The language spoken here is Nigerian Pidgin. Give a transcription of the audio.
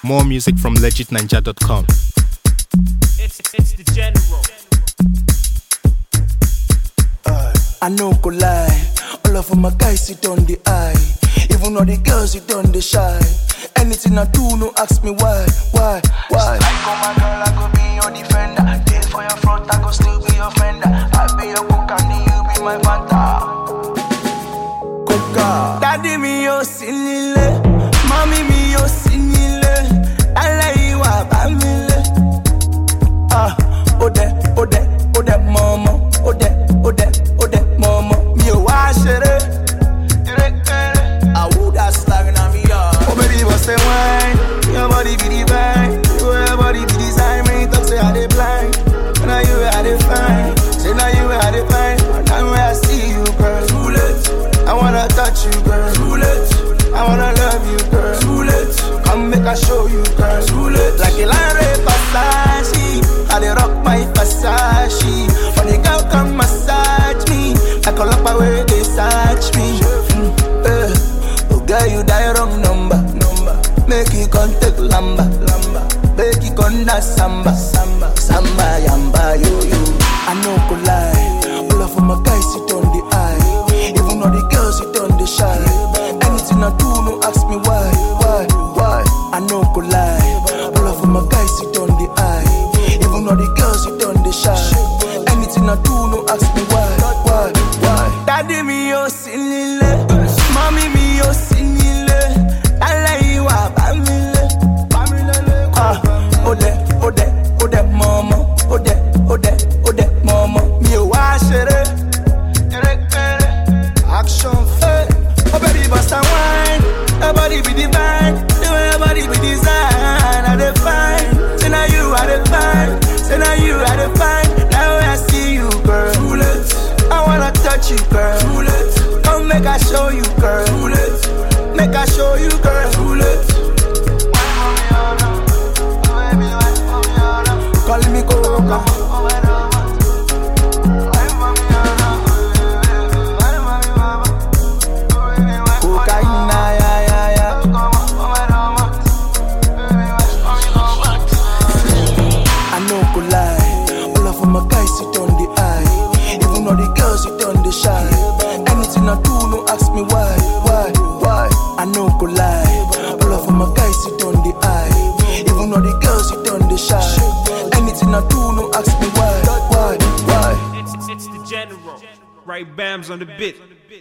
More music from legitninja.com. It's, it's the general. I no go lie. All of my guys sit on the eye. Even all the girls sit on the shy. Anything I do, no ask me why, why, why. I go my girl, I go be your defender. Day for your front, I go still be your fender. I be your cook and you be my fanta. Coca. Daddy mi yo sinile, mommy mi yo sinile. Aláìwá bá mi lé. Ah, ó dẹ, ó dẹ, ó dẹ mọ́mọ́. Ó dẹ, ó dẹ, ó dẹ mọ́mọ́. Mi ò wá ṣeré. Àwùdá slang na mi yọ. Oh baby, but say wine. Your body be divine. Your body be design. Me talk say I dey blind. Now you I dey find. Say now you I dey find. Now when I see you, girl. Too late. I wanna touch you, girl. Too late. I wanna love you, girl. Too late. Come make I show you, girl. Too late. Like a line Versace. I dey rock my Versace. For the girl come massage me. I call up my way they search me. Mm, eh. Oh girl, you die wrong number. Number. Make you contact lamba. Lamba. Make you con dance samba. Samba. Samba yamba yo yo. I no go lie. All of my guys sit on the eye. Even all the girls sit on the shy. Anything I do, no ask me why, why, why. I no go lie. All of my guys sit on the eye. Even all the girls sit on the shy. Anything I do, no ask me why, why, why. Daddy mi yo sinile, mommy mi yo sinile. Aláìwá bá mi lé. Ah, ó dẹ, ó dẹ, ó dẹ mọ́mọ́. Ó dẹ, ó dẹ, ó dẹ mọ́mọ́. Mi ò wá ṣeré. Action hey. Oh baby, bust a wine. Your body be divine. The way your body be design. I define. Say now you I define. Say now you I define. Now when I see you, girl. Too late. I wanna touch you, girl. Too late. Come make I show you, girl. Too late. Make I show you, girl. Too late. Call me Coca. Cocaine, yeah, yeah, yeah. I no go lie. All of my guys sit on the eye. Even all the girls sit on the shy. Anything I do, no ask me why, why, why. I no go lie. All of my guys sit on the eye. Even all the girls sit on the shy. Anything I do, no ask me why, why, why. It's, it's the general. Right bams on the bit.